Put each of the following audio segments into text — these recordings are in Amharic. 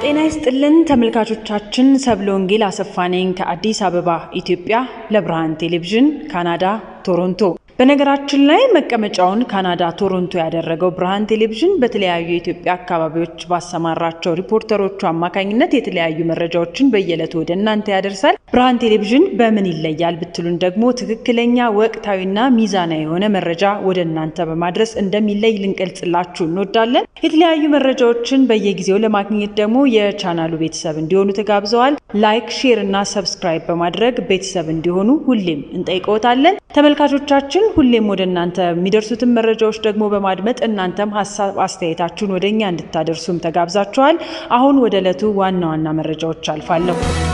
ጤና ይስጥልን ተመልካቾቻችን፣ ሰብለ ወንጌል አሰፋ ነኝ ከአዲስ አበባ ኢትዮጵያ ለብርሃን ቴሌቪዥን ካናዳ ቶሮንቶ። በነገራችን ላይ መቀመጫውን ካናዳ ቶሮንቶ ያደረገው ብርሃን ቴሌቪዥን በተለያዩ የኢትዮጵያ አካባቢዎች ባሰማራቸው ሪፖርተሮቹ አማካኝነት የተለያዩ መረጃዎችን በየዕለቱ ወደ እናንተ ያደርሳል። ብርሃን ቴሌቪዥን በምን ይለያል ብትሉን ደግሞ ትክክለኛ ወቅታዊና ሚዛናዊ የሆነ መረጃ ወደ እናንተ በማድረስ እንደሚለይ ልንገልጽላችሁ እንወዳለን። የተለያዩ መረጃዎችን በየጊዜው ለማግኘት ደግሞ የቻናሉ ቤተሰብ እንዲሆኑ ተጋብዘዋል። ላይክ፣ ሼር እና ሰብስክራይብ በማድረግ ቤተሰብ እንዲሆኑ ሁሌም እንጠይቀዎታለን። ተመልካቾቻችን ሁሌም ወደ እናንተ የሚደርሱትን መረጃዎች ደግሞ በማድመጥ እናንተም ሀሳብ አስተያየታችሁን ወደ እኛ እንድታደርሱም ተጋብዛችኋል። አሁን ወደ ዕለቱ ዋና ዋና መረጃዎች አልፋለሁ።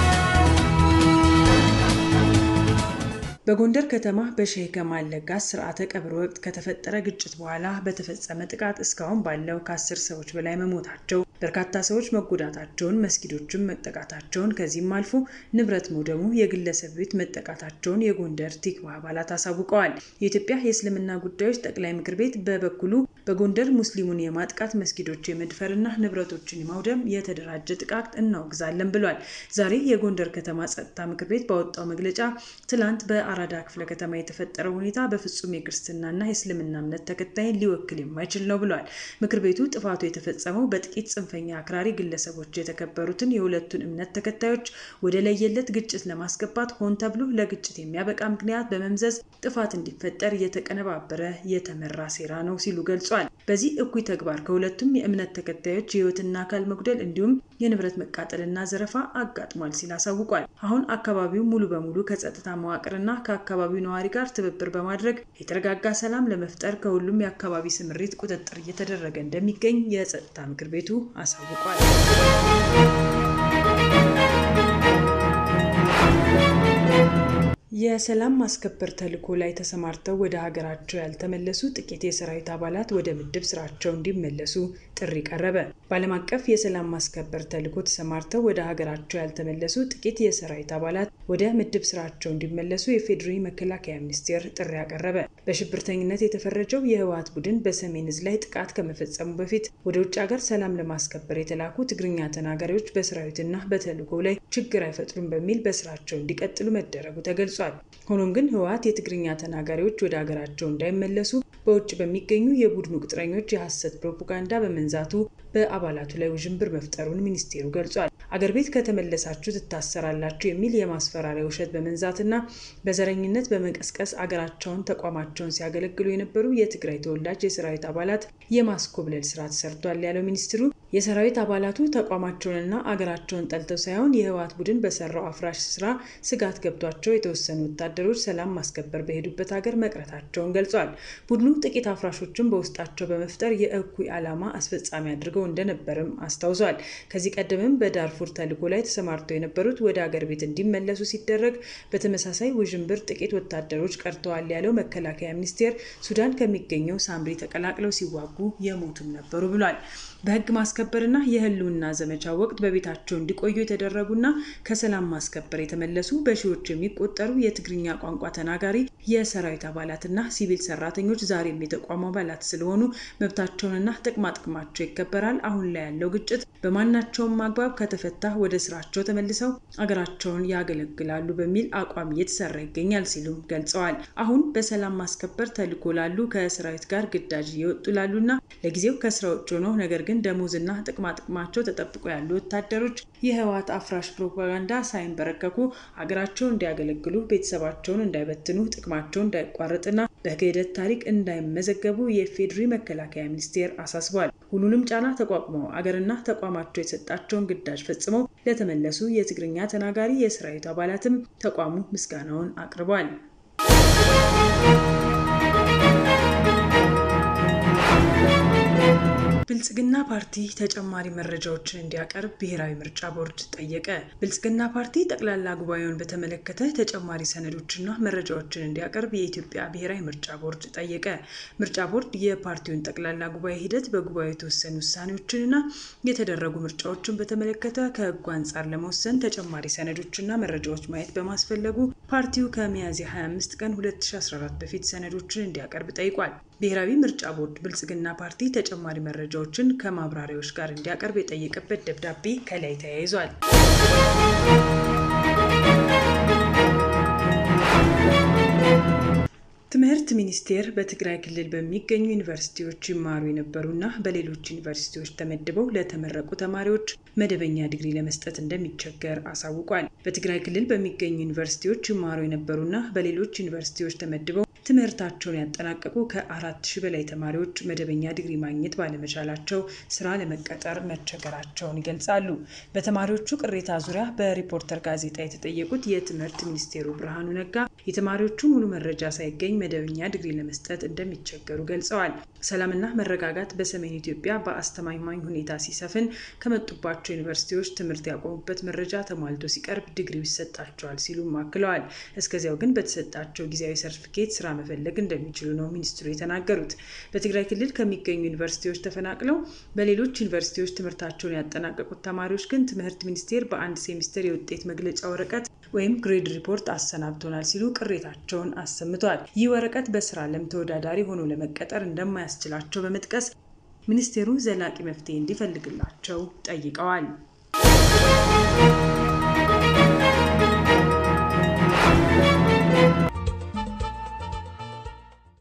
በጎንደር ከተማ በሼህ ከማል ለጋስ ስርዓተ ቀብር ወቅት ከተፈጠረ ግጭት በኋላ በተፈጸመ ጥቃት እስካሁን ባለው ከአስር ሰዎች በላይ መሞታቸው፣ በርካታ ሰዎች መጎዳታቸውን፣ መስጊዶችም መጠቃታቸውን ከዚህም አልፎ ንብረት መውደሙ፣ የግለሰብ ቤት መጠቃታቸውን የጎንደር ቲክቫህ አባላት አሳውቀዋል። የኢትዮጵያ የእስልምና ጉዳዮች ጠቅላይ ምክር ቤት በበኩሉ በጎንደር ሙስሊሙን የማጥቃት መስጊዶች የመድፈርና ንብረቶችን የማውደም የተደራጀ ጥቃት እናወግዛለን ብሏል። ዛሬ የጎንደር ከተማ ጸጥታ ምክር ቤት ባወጣው መግለጫ ትላንት በአራዳ ክፍለ ከተማ የተፈጠረው ሁኔታ በፍጹም የክርስትናና የእስልምና እምነት ተከታይን ሊወክል የማይችል ነው ብሏል። ምክር ቤቱ ጥፋቱ የተፈጸመው በጥቂት ጽንፈኛ አክራሪ ግለሰቦች የተከበሩትን የሁለቱን እምነት ተከታዮች ወደ ለየለት ግጭት ለማስገባት ሆን ተብሎ ለግጭት የሚያበቃ ምክንያት በመምዘዝ ጥፋት እንዲፈጠር የተቀነባበረ የተመራ ሴራ ነው ሲሉ ገልጿል። በዚህ እኩይ ተግባር ከሁለቱም የእምነት ተከታዮች የሕይወትና አካል መጉደል እንዲሁም የንብረት መቃጠልና ዘረፋ አጋጥሟል ሲል አሳውቋል። አሁን አካባቢው ሙሉ በሙሉ ከጸጥታ መዋቅርና ከአካባቢው ነዋሪ ጋር ትብብር በማድረግ የተረጋጋ ሰላም ለመፍጠር ከሁሉም የአካባቢ ስምሪት ቁጥጥር እየተደረገ እንደሚገኝ የጸጥታ ምክር ቤቱ አሳውቋል። የሰላም ማስከበር ተልዕኮ ላይ ተሰማርተው ወደ ሀገራቸው ያልተመለሱ ጥቂት የሰራዊት አባላት ወደ ምድብ ስራቸው እንዲመለሱ ጥሪ ቀረበ። በዓለም አቀፍ የሰላም ማስከበር ተልዕኮ ተሰማርተው ወደ ሀገራቸው ያልተመለሱ ጥቂት የሰራዊት አባላት ወደ ምድብ ስራቸው እንዲመለሱ የፌዴሪ መከላከያ ሚኒስቴር ጥሪ አቀረበ። በሽብርተኝነት የተፈረጀው የህወሓት ቡድን በሰሜን ዕዝ ላይ ጥቃት ከመፈጸሙ በፊት ወደ ውጭ ሀገር ሰላም ለማስከበር የተላኩ ትግርኛ ተናጋሪዎች በሰራዊትና በተልዕኮው ላይ ችግር አይፈጥሩም በሚል በስራቸው እንዲቀጥሉ መደረጉ ተገልጿል። ሆኖም ግን ህወሓት የትግርኛ ተናጋሪዎች ወደ ሀገራቸው እንዳይመለሱ በውጭ በሚገኙ የቡድኑ ቅጥረኞች የሐሰት ፕሮፓጋንዳ በመንዛቱ በአባላቱ ላይ ውዥንብር መፍጠሩን ሚኒስቴሩ ገልጿል። አገር ቤት ከተመለሳችሁ ትታሰራላችሁ የሚል የማስፈራሪያ ውሸት በመንዛትና በዘረኝነት በመቀስቀስ አገራቸውን ተቋማቸውን ሲያገለግሉ የነበሩ የትግራይ ተወላጅ የሰራዊት አባላት የማስኮብለል ስራ ተሰርቷል ያለው ሚኒስትሩ የሰራዊት አባላቱ ተቋማቸውንና አገራቸውን ጠልተው ሳይሆን የህወሓት ቡድን በሰራው አፍራሽ ስራ ስጋት ገብቷቸው የተወሰኑ ወታደሮች ሰላም ማስከበር በሄዱበት ሀገር መቅረታቸውን ገልጿል። ቡድኑ ጥቂት አፍራሾችን በውስጣቸው በመፍጠር የእኩይ ዓላማ አስፈጻሚ አድርገው እንደነበርም አስታውሷል። ከዚህ ቀደምም በዳርፉር ተልዕኮ ላይ ተሰማርተው የነበሩት ወደ አገር ቤት እንዲመለሱ ሲደረግ በተመሳሳይ ውዥንብር ጥቂት ወታደሮች ቀርተዋል ያለው መከላከያ ሚኒስቴር ሱዳን ከሚገኘው ሳምሪ ተቀላቅለው ሲዋጉ የሞቱም ነበሩ ብሏል። በህግ ማስከበርና የህልውና ዘመቻ ወቅት በቤታቸው እንዲቆዩ የተደረጉና ከሰላም ማስከበር የተመለሱ በሺዎች የሚቆጠሩ የትግርኛ ቋንቋ ተናጋሪ የሰራዊት አባላትና ሲቪል ሰራተኞች ዛሬም የተቋሙ አባላት ስለሆኑ መብታቸውንና ጥቅማ ጥቅማቸው ይከበራል። አሁን ላይ ያለው ግጭት በማናቸውም አግባብ ከተፈታ ወደ ስራቸው ተመልሰው አገራቸውን ያገለግላሉ በሚል አቋም እየተሰራ ይገኛል ሲሉም ገልጸዋል። አሁን በሰላም ማስከበር ተልዕኮ ላሉ ከሰራዊት ጋር ግዳጅ እየወጡ ላሉና ለጊዜው ከስራ ውጭ ሆነው ነገር ግን ደሞዝና ጥቅማ ጥቅማቸው ተጠብቆ ያሉ ወታደሮች የህወሓት አፍራሽ ፕሮፓጋንዳ ሳይንበረከኩ ሀገራቸውን እንዲያገለግሉ፣ ቤተሰባቸውን እንዳይበትኑ፣ ጥቅማቸው እንዳይቋረጥና በክህደት ታሪክ እንዳይመዘገቡ የፌዴሪ መከላከያ ሚኒስቴር አሳስቧል። ሁሉንም ጫና ተቋቁመው አገርና ተቋማቸው የሰጣቸውን ግዳጅ ፈጽመው ለተመለሱ የትግርኛ ተናጋሪ የሰራዊቱ አባላትም ተቋሙ ምስጋናውን አቅርቧል። ብልጽግና ፓርቲ ተጨማሪ መረጃዎችን እንዲያቀርብ ብሔራዊ ምርጫ ቦርድ ጠየቀ። ብልጽግና ፓርቲ ጠቅላላ ጉባኤውን በተመለከተ ተጨማሪ ሰነዶችና መረጃዎችን እንዲያቀርብ የኢትዮጵያ ብሔራዊ ምርጫ ቦርድ ጠየቀ። ምርጫ ቦርድ የፓርቲውን ጠቅላላ ጉባኤ ሂደት፣ በጉባኤው የተወሰኑ ውሳኔዎችንና የተደረጉ ምርጫዎችን በተመለከተ ከሕጉ አንጻር ለመወሰን ተጨማሪ ሰነዶችና መረጃዎች ማየት በማስፈለጉ ፓርቲው ከሚያዝያ 25 ቀን 2014 በፊት ሰነዶችን እንዲያቀርብ ጠይቋል። ብሔራዊ ምርጫ ቦርድ ብልጽግና ፓርቲ ተጨማሪ መረጃዎችን ከማብራሪያዎች ጋር እንዲያቀርብ የጠየቀበት ደብዳቤ ከላይ ተያይዟል። ትምህርት ሚኒስቴር በትግራይ ክልል በሚገኙ ዩኒቨርሲቲዎች ይማሩ የነበሩና በሌሎች ዩኒቨርሲቲዎች ተመድበው ለተመረቁ ተማሪዎች መደበኛ ዲግሪ ለመስጠት እንደሚቸገር አሳውቋል። በትግራይ ክልል በሚገኙ ዩኒቨርሲቲዎች ይማሩ የነበሩና በሌሎች ዩኒቨርሲቲዎች ተመድበው ትምህርታቸውን ያጠናቀቁ ከአራት ሺህ በላይ ተማሪዎች መደበኛ ዲግሪ ማግኘት ባለመቻላቸው ስራ ለመቀጠር መቸገራቸውን ይገልጻሉ። በተማሪዎቹ ቅሬታ ዙሪያ በሪፖርተር ጋዜጣ የተጠየቁት የትምህርት ሚኒስቴሩ ብርሃኑ ነጋ የተማሪዎቹ ሙሉ መረጃ ሳይገኝ መደበኛ ዲግሪ ለመስጠት እንደሚቸገሩ ገልጸዋል። ሰላምና መረጋጋት በሰሜን ኢትዮጵያ በአስተማማኝ ሁኔታ ሲሰፍን ከመጡባቸው ዩኒቨርሲቲዎች ትምህርት ያቆሙበት መረጃ ተሟልቶ ሲቀርብ ዲግሪው ይሰጣቸዋል ሲሉም አክለዋል። እስከዚያው ግን በተሰጣቸው ጊዜያዊ ሰርቲፊኬት ስራ መፈለግ እንደሚችሉ ነው ሚኒስትሩ የተናገሩት። በትግራይ ክልል ከሚገኙ ዩኒቨርሲቲዎች ተፈናቅለው በሌሎች ዩኒቨርሲቲዎች ትምህርታቸውን ያጠናቀቁት ተማሪዎች ግን ትምህርት ሚኒስቴር በአንድ ሴሚስተር የውጤት መግለጫ ወረቀት ወይም ግሬድ ሪፖርት አሰናብቶናል ሲሉ ቅሬታቸውን አሰምተዋል። ይህ ወረቀት በስራ ዓለም ተወዳዳሪ ሆኖ ለመቀጠር እንደማያስችላቸው በመጥቀስ ሚኒስቴሩ ዘላቂ መፍትሄ እንዲፈልግላቸው ጠይቀዋል።